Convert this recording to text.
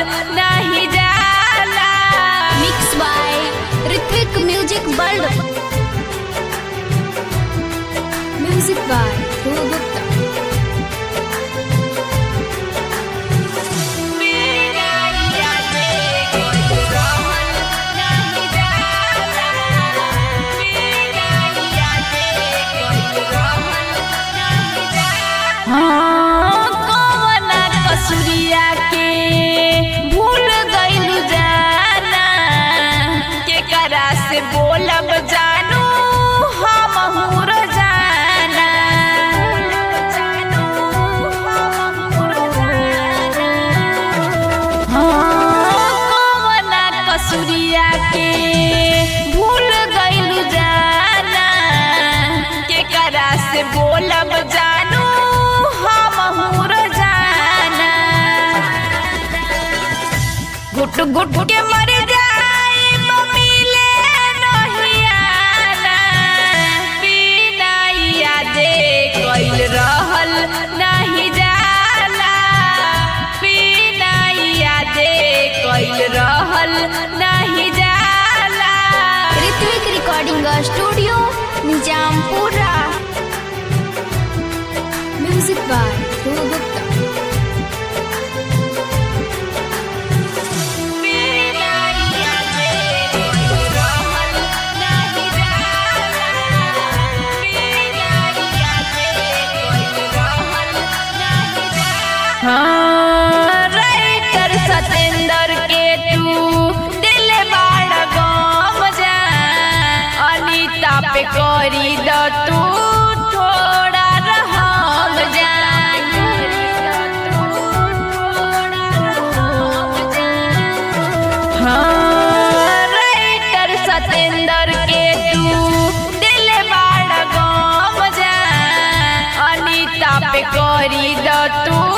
नहीं जाला mix by Ritwik music world music by Dhruv Gupta हाँ, कवना कसुरिया के भूल गइलू जाना केकरा से बोलब जानू हम हुर जाना हाँ, कवना कसुरिया के भूल गइलू जाना केकरा से बोलब जानू हम हुर जाना गुट गुट के मर जाई मिले नहीं आना बिना यादे कइल रहल नहीं जाला बिना यादे कइल रहल नहीं जाला Ritwik recording studio Nizampura music by Dhruv Gupta बिना यादे कइल रहल नहीं जाला बिना यादे कइल रहल नहीं जाला हाँ, राइटर सतेंद्र के तू दिल बाड़ गम जा अनीता पे करी द तू थोड़ा रहम जा हाँ, राइटर सतेंद्र के तू दिल बाड़ गम जा अनीता पे करी द तू